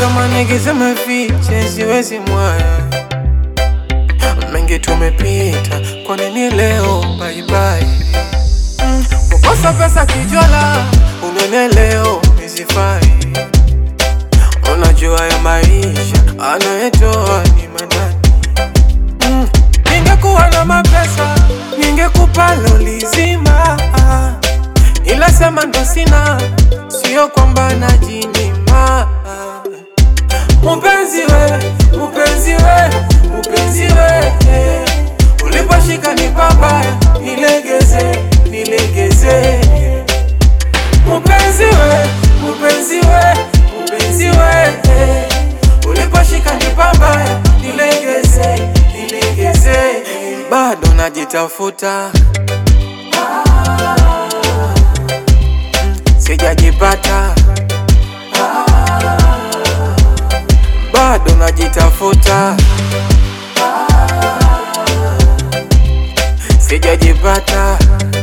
kama nikisema fiche siwezi mwaya, mengi tumepita, kwa nini leo bye bye? Mm, kukosa pesa kijola, unene leo nisifai. Unajua ya maisha anayetoa ni manani. Mm, ningekuwa na mapesa ningekupa loli zima, ila sema ndo sina, sio kwamba najinyima. Mupenzi we, mupenzi we, mupenzi we, eh. uliposhika ni pabaya, nilegeze, nilegeze. Mupenzi we, mupenzi we, mupenzi we, eh. uliposhika ni pabaya, nilegeze, nilegeze. Bado najitafuta, sijajipata, bado najitafuta, sijajipata.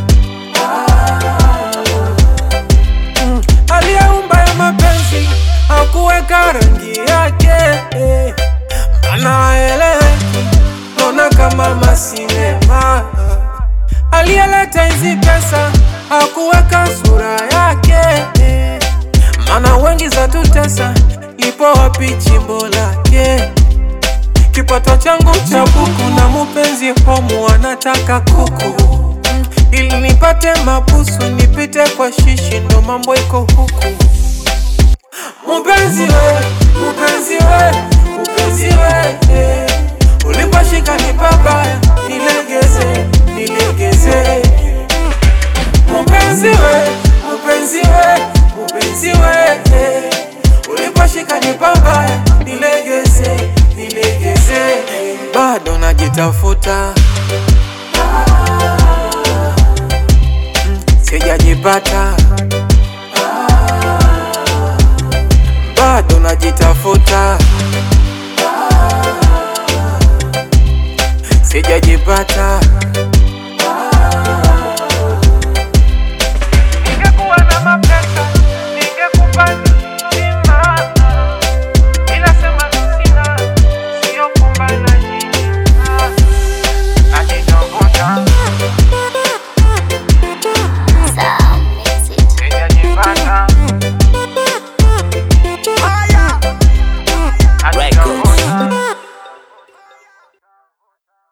Mm, aliyeumba ya mapenzi hakuweka rangi yake, eh, maana haeleweki, naona kama masinema. Aliyeleta hizi pesa hakuweka sura yake, eh, maana wengi za tutesa, lipo wapi chimbo lake? Kipato changu cha buku na mupenzi homu anataka kuku Mm, ili nipate mabusu nipite kwa shishi, ndo mambo iko huku. Mupenzi we, mupenzi we, mupenzi we, eh. uliposhika ni pabaya, nilegeze, nilegeze. Mupenzi we, mupenzi we, mupenzi we, eh. uliposhika ni pabaya, nilegeze, nilegeze. Bado najitafuta, Mm, sijajipata, bado najitafuta, sijajipata.